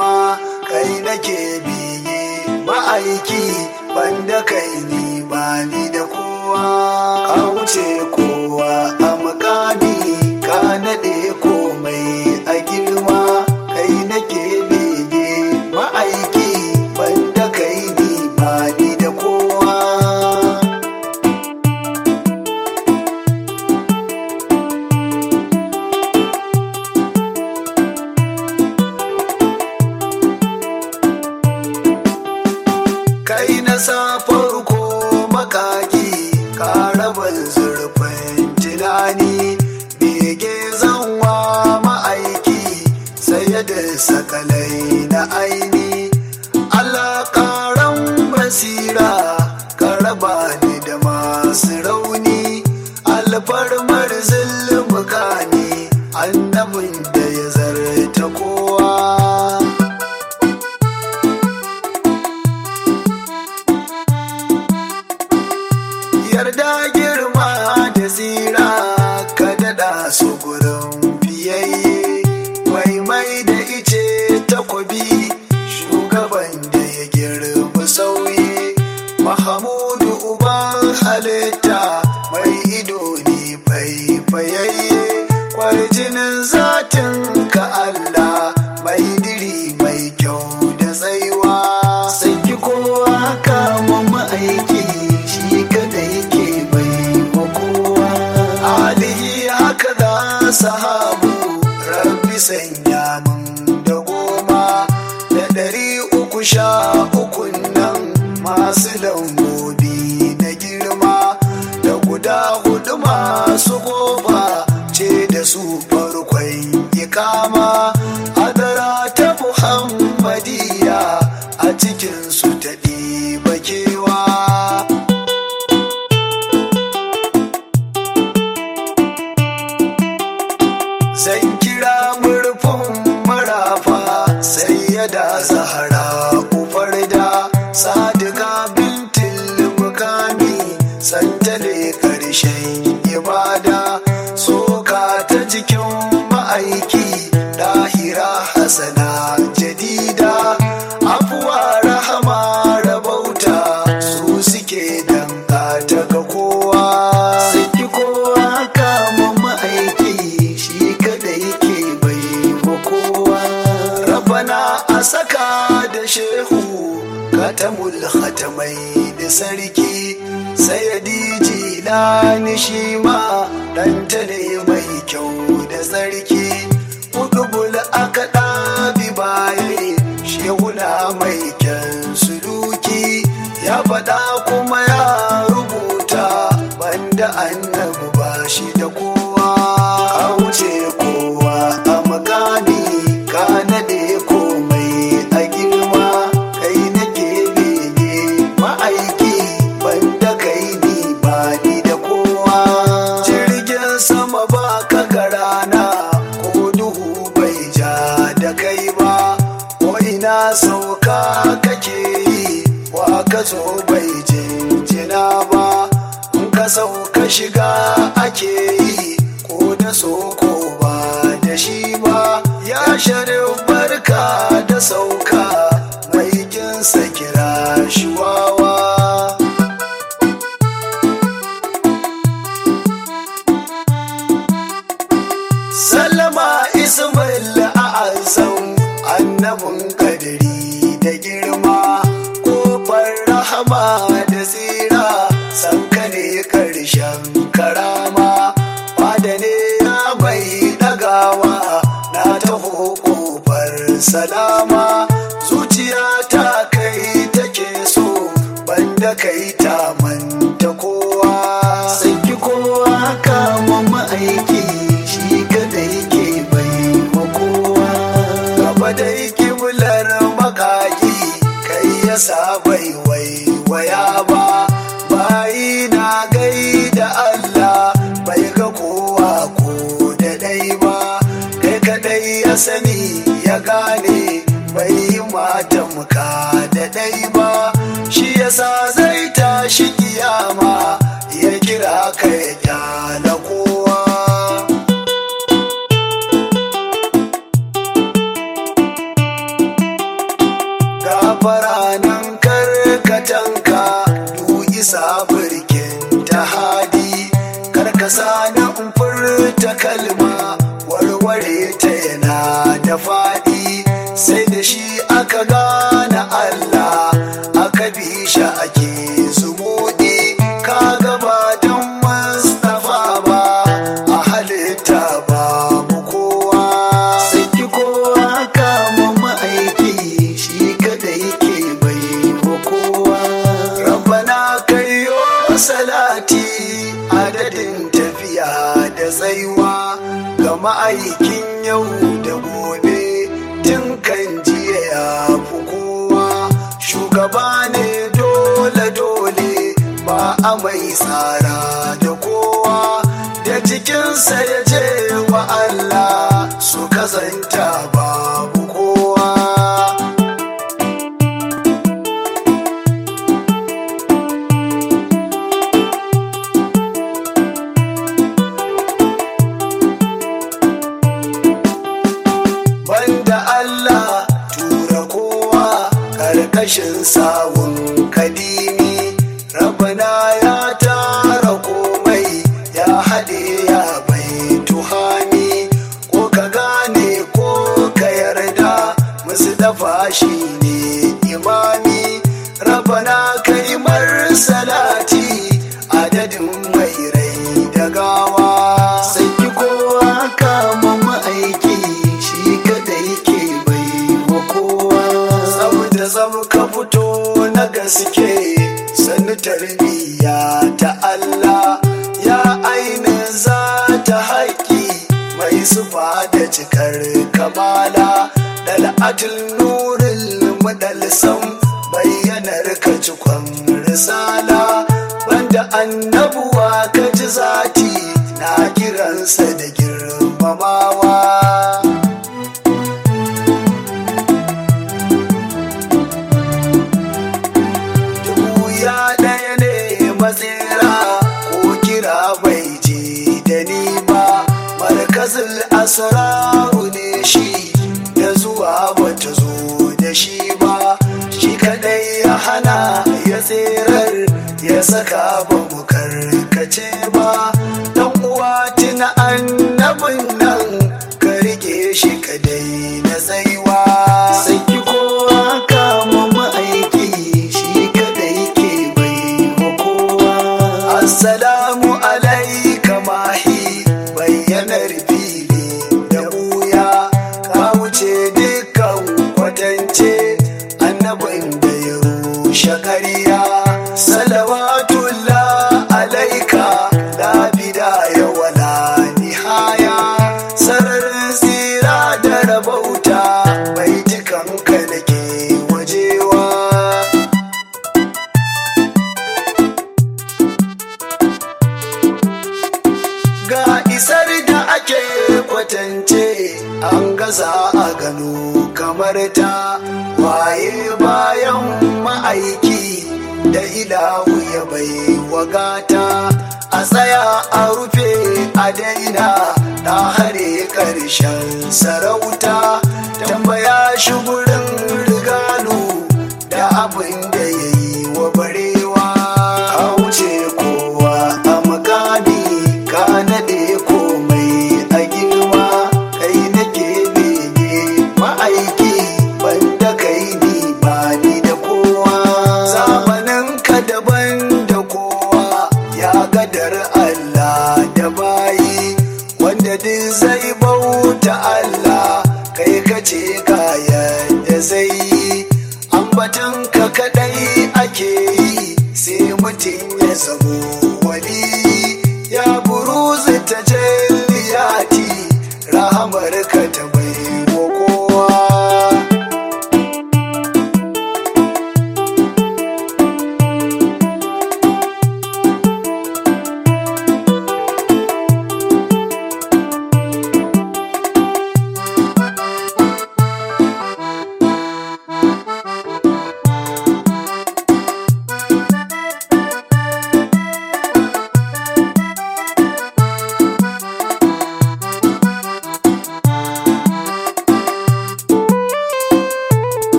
girma kai nake biye ma'aiki banda kai ni ba ni da kowa ka wuce kowa a makami ka naɗe komai a girma kai nake bege ma'aiki banda kai ni ba ni da kowa kai na sa farko makaki ka rabin zurfin tunani bege zanwa ma'aiki sai da sakalai na aini alaƙaran basira ka raba ni da masu rauni alfarmar zulmuka ne annabin da ya zarta kowa yarda girma da zira ka daɗa su gurin fiyayye mai mai da ice takobi shugaban da ya girma sauyi mahamudu uban halitta mai ido ne faifayayye kwarjinin zatin ka Allah mai diri mai kyau da tsaiwa saki kowa kama ma'aiki shi kada yake bai wa kowa alihi haka da sahabu rabbi sanya mun da goma da ɗari uku sha ukun nan masu lambobi na girma da guda hudu masu goba ce da su farkon ikama adara ta muhammadiya a cikinsu ta ɗiba kewa zan kira murfin marafa sai ya da zahara kufar da sadika bintin mukami santale karshen ibada soka ta jikin ma'aiki lahira hasana jadida afuwa rahama rabauta su suke danka ta ga kowa saki kowa kama ma'aiki shi kada yake bai wa kowa rabana a saka da shehu katamul khatamai da sarki sayadi jilani shi ma ɗanta ne mai kyau da sarki kudubul aka ɗabi baye shehuna mai kyan suluki ya faɗa kuma ya rubuta banda annabi ba shi da kowa ka wuce kowa a makami ka naɗe komai a girma kai nake bege ma'aiki banda kai ni ba ni da kowa jirgin sama ba ka garana ko duhu bai ja da kai ba ko ina sauka kake yi wa ka zo bai jinjina ba in ka sauka shiga ake yi ko da soko ba da shi ba ya sharif barka da sauka mai kinsa kira shi wawa Salama Ismail a azam annabin kadiri da girma kofar rahama da tsira sanka ne karshen karama fada ne ya bai dagawa na taho kofar salama zuciya ta kai take so banda kai ta manta kowa saki kowa kama ma'aiki shi kada yake bai wa kowa gaba dai kiblar makaki kai ya sa bai waiwaya ba bayi na gai da Allah bai ga kowa ko da dai ba kai kadai ya sani ya gane bai yi mata muka da dai ba shi yasa zai tashi kiyama ya kira kai kyala kowa aka gane Allah aka bi shi ake zumuɗi ka gaba don Mustapha ba a halitta babu kowa saki kowa kama ma'aiki shi kadai ke bai wa kowa rabbana kayo salati adadin tafiya da tsaiwa ga ma'aikin yau da gobe tun kan jiya ya fi kowa shugaba ne dole dole ba a mai tsara da kowa da cikinsa ya je wa Allah su kazanta babu kowa banda Allah tura kowa karkashin sawun kadimi rabana ya tara komai ya haɗe ya bai tuhami ko ka gane ko ka yarda musu dafa shi ne imami rabana kai mar salati adadin mai rai da gawa saki kowa kama ma'aiki shi kadai ke bai wa kowa saboda zam ka fito na gaske sani tarbiyya ta Allah ya ainin za ta haƙi mai sufa da cikar kamala dal'atul nuril madalsam bayyanar ka cikon risala banda annabuwa ka ji zati na kiransa da girmamawa dubu ya ɗaya ne matsera ko kira bai je da ni ba markazin asraru ne shi da zuwa bata zo da shi ba shi kadai ya hana ya tserar ya saka ba mu karkace ba dan uwa tuna annabin nan ka rike shi kadai na tsaiwa saki kowa kama ma'aiki shi kadai ke bai wa kowa assalamu alaika mahi bayyanar fili da buya ka wuce dukkan kwatance annabin da ya rushe ƙarya salawatullah alaika la bidaya wala nihaya sararin tsira da rabauta bai jikanka da ke wajewa ga isar da ake kwatance an gaza a gano kamar ta waye bayan ma'aiki da ilahu ya bai wagata a tsaya a rufe a daina na hare ƙarshen sarauta tambaya shi gurin rigalu da abin da ya yi wa barewa a wuce kowa a makami ka naɗe komai a girma kai nake bege ma'aiki banda kai ni ba ni da kowa zamanin ka daban da kowa ya gadar Allah da bayi wanda duk zai bauta Allah kai ka ce kayan da zai yi ambatan ka kadai ake yi sai mutum ya zamo wali ya buruzu ta jalliyati rahamar ka ta bai wa kowa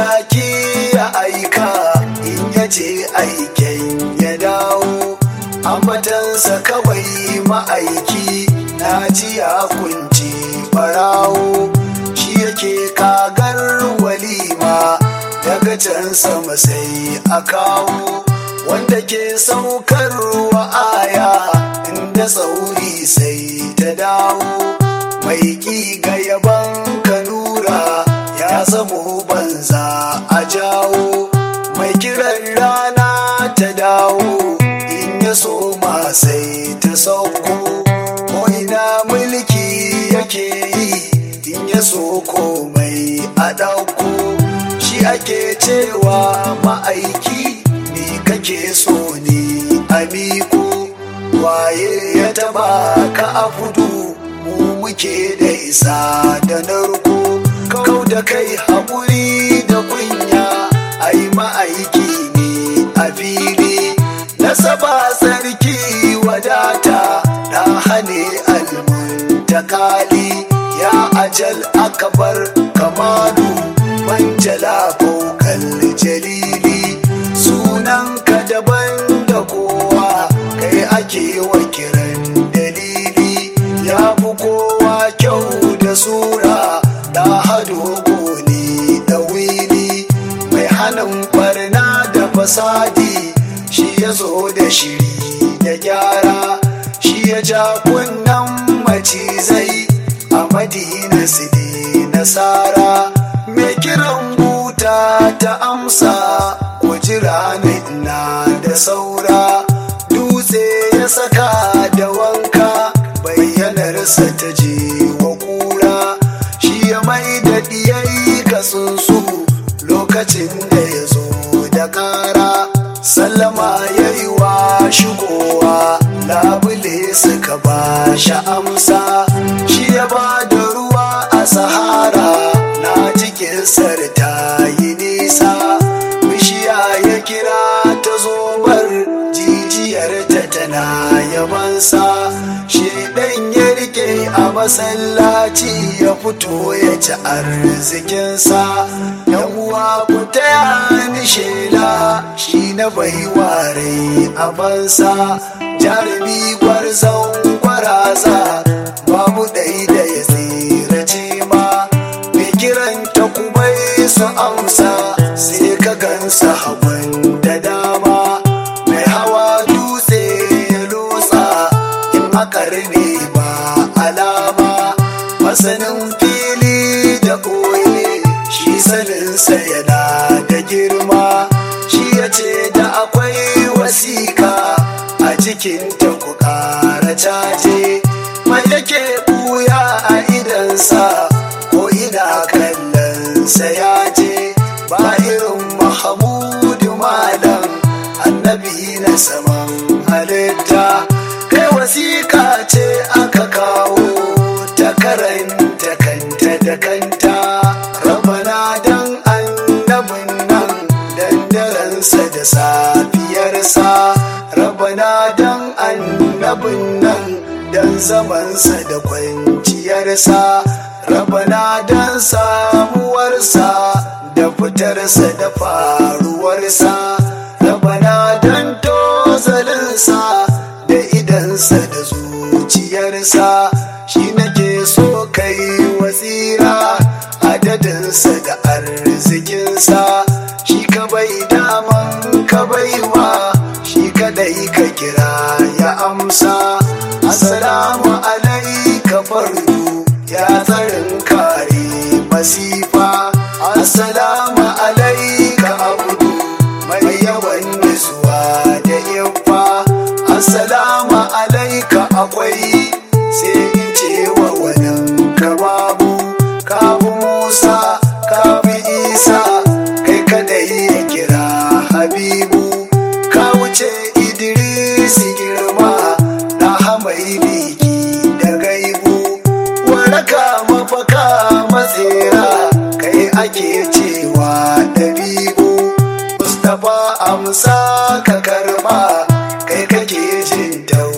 jaki ya aika in ya ce aiken ya dawo ambatansa kawai ma'aiki na ji ya kunci barawo shi yake kagar walima daga can sama sai a kawo wanda ke saukarwa aya inda sauri sai ta dawo mai ƙi ga yaban kanura ya zamo banza a jawo mai kiran rana ta dawo in ya soma sai ta sauko ko ina mulki yake yi in ya so komai a ɗauko shi ake cewa ma'aiki ni kake so ni a miko waye ya taba ka a fudu mu muke da isa da narko kau da kai haƙuri da kunya ai ma'aiki ne a fili nasaba sarki wadata na hane almuntakali ya ajal akabar kamalu manjala bokal jalili sunanka daban da kowa kai ake wa kiran dalili ya fi kowa kyau da sura da hado goni da wili mai hannun barna da fasadi shi ya zo da shiri da gyara shi ya ja kunnan macizai a madina su nasara mai kiran buta ta amsa ku jira na da saura dutse ya saka da wanka bayyanarsa ta je wa kura shi ya mai da diyayi kasunsu lokacin da ya zo da kara sallama ya yi wa shigowa labule suka ba shi amsa shi ya ba da ruwa a sahara na cikin sarta yi nisa bishiya ya kira ta zobar jijiyar ta tana yabansa shi ɗan ya rike a masallaci ya fito ya ci arzikinsa yan uwa ku taya ni shela shi na baiwa rai a bansa jarumi gwarzon gwaraza babu ɗai da ya tsirace ma mai kiran ta kuma su amsa sai ka gansa hagun da dama mai hawa dutse ya lotsa in akar ne ba alama masanin fili da koye shi saninsa yana da girma shi ya ce da akwai wasiƙa a cikinta ku ƙara caje mai yake ɓuya a idansa ko ina kallonsa ya je ba irin mahamudu malam annabi na saman halitta kai wasiƙa ce aka kawo ta karanta kanta da kanta rabana dan annabin nan dandaransa da safiyarsa rabana dan annabin nan dan zamansa da kwanciyarsa rabana dan samuwarsa da fitarsa da faruwarsa rabana dan tozalinsa da idansa da zuciyarsa shi nake so kai wasira adadinsa da arzikinsa shi ka bai daman ka baiwa shi kadai ka kira ya amsa assalamu alaika fardu ya tsarin kare masifa assalamu alaika abudu mai yawan nutsuwa da yawa assalamu alaika akwai sai in ce wa wannan ka babu kabu musa kabu isa kai kadai ya kira habibu ka wuce idris girma na hamai biki da gaibu waraka mafaka matsera kai ake cewa dabi'u mustapha amsa ka karba kai kake jin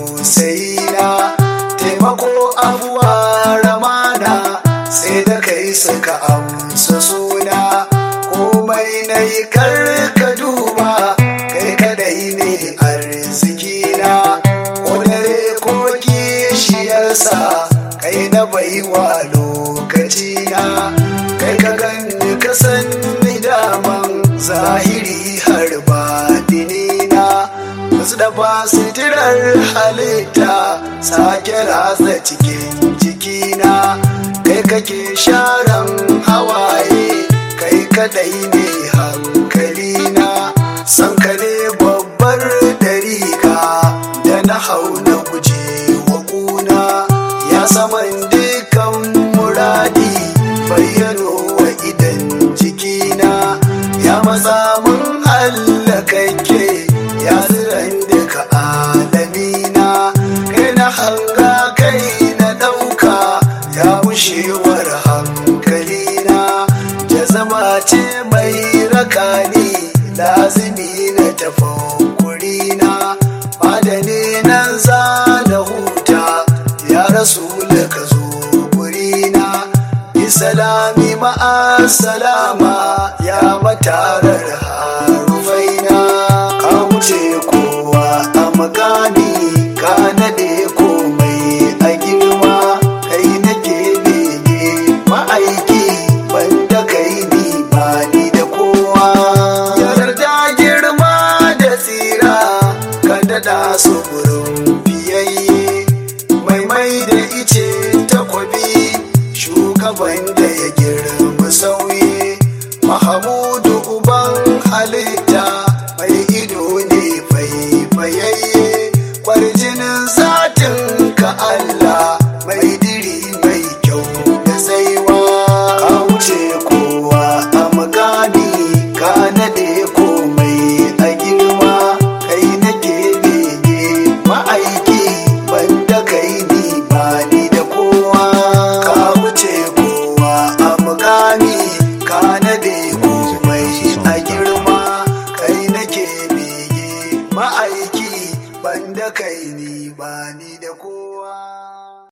tausayina taimako abuwa ramana sai da kai suka amsa suna ko komai na yi ka duba kai kadai ne arzikina ko dare ko kishiyarsa kai na baiwa lokacina kai ka gani ka sanni daman zahiri har batinina wasu da ba sitirar halitta sake ratsa cikin jikina kai kake sharan hawaye kai kadai ne hankalina san ka ne babbar dariƙa da na hau na guje wa kuna ya saman dukan muradi bayyano wa idan jikina ya matsa mun hallakakke ya tsiran duka alamina kai na hanga kai na ɗauka ya bushewar hankalina jazama ce mai rakani lazimi na tafakurina madani nan za na huta ya rasu ka zo gurina isalami ma'a salama ya matara